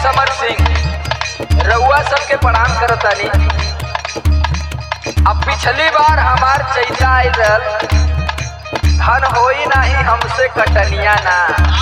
समर सिंह रउआ सबके प्रणाम करतानी अब पिछली बार हमार चैता आयल रहल धन होई नाही हमसे कटनिया ना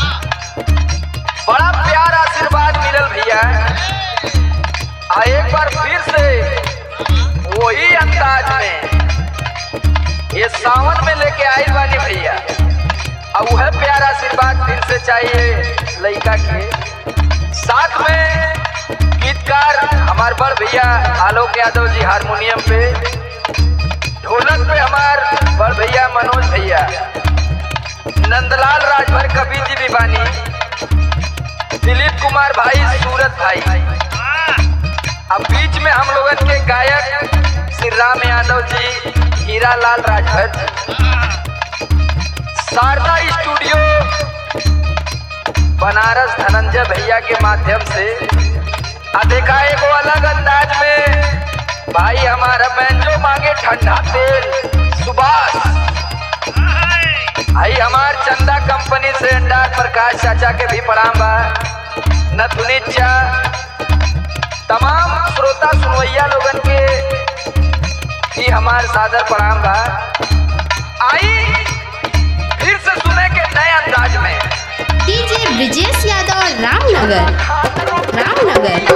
बड़ा प्यार आशीर्वाद मिलल भैया आ एक बार फिर से वही अंदाज में ये सावन में लेके आई बानी भैया अब वह प्यार आशीर्वाद फिर से चाहिए लड़का के साथ में गीतकार हमार बड़ भैया आलोक यादव जी हारमोनियम पे ढोलक पे हमार बड़ भैया मनोज भैया नंदलाल राजभर कबीर जी भी बानी दिलीप कुमार भाई सूरत भाई अब बीच में हम लोगन के गायक श्री राम यादव जी हीरा लाल राजभर जी शारदा स्टूडियो बनारस धनंजय भैया के माध्यम से आ देखा एगो अलग अंदाज में भाई हमारा बैंजो मांगे ठंडा तेल सुभाष भाई हमार चंदा कंपनी से अंडार प्रकाश चाचा के भी प्रणाम बा नथुनी चा तमाम श्रोता सुनवैया लोगन के भी हमार सादर प्रणाम बा आई फिर से सुने के नए अंदाज में डीजे ब्रिजेश यादव रामनगर रामनगर